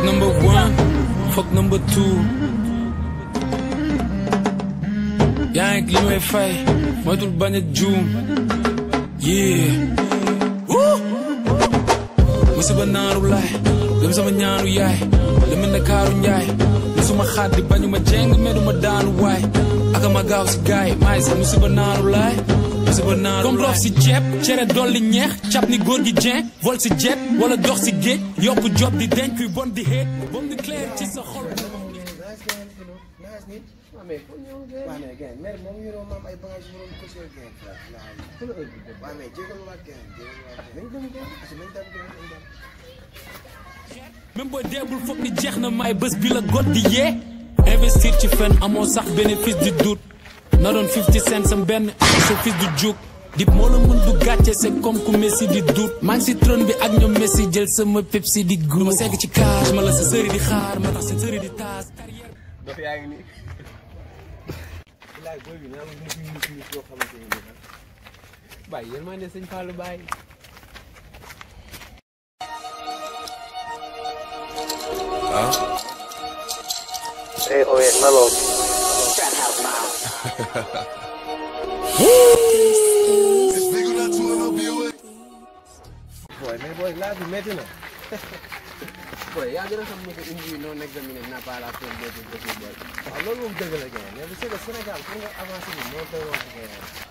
number one fuck number two yaa ngi li may fay moytul bañ a juum yeah musiba naaru laay gëm sama ñaanu yaay la mel ne kaaru njaay musuma xaddi bañu ma jeng meduma daanu waay aka ma gaaw si gaay maay sa musiba naaru laay musiba naaru comme loof si ceeb cere dolli ñeex cap ni góor gi jeen vol si jet wala dox si géej yokku job di denc kuy bon di xeet bom di clair ci sa xol waaw mais gën mer moom yoroo maam ay bagages yu waroon kose gën waaw mais jégal waat gën jégal waat gën nañ dem gën parce que nañ dem gën nañ dem même booy deebul foog ni jeex na may bés bi la got di yee investir ci fen amoo sax bénéfice du doute na doon 50 cent sam benn sa fils du juk dip moo la mun du gàcce c'est comme ku Messi di doute maa ngi si trône bi ak ñoom Messi jël sama Pepsi di gu ma segg ci cage ma la sa sëri di xaar ma tax sa sëri di taas dof yaa ngi nii laay booy bi naa ma mus mus mus yoo xamante ni nii bàyyi yéen maa ne sëñ Fallou bàyyi Hey, oye, Melo. booy mais booy laa bi métti na booy yaa gën a xam ne que une vie non examinée n'a pas la peine d'être vécue booy waaw loolu moom dëgg la gën mais bu c'est que Sénégal pour nga avancer bi moo doy wax gën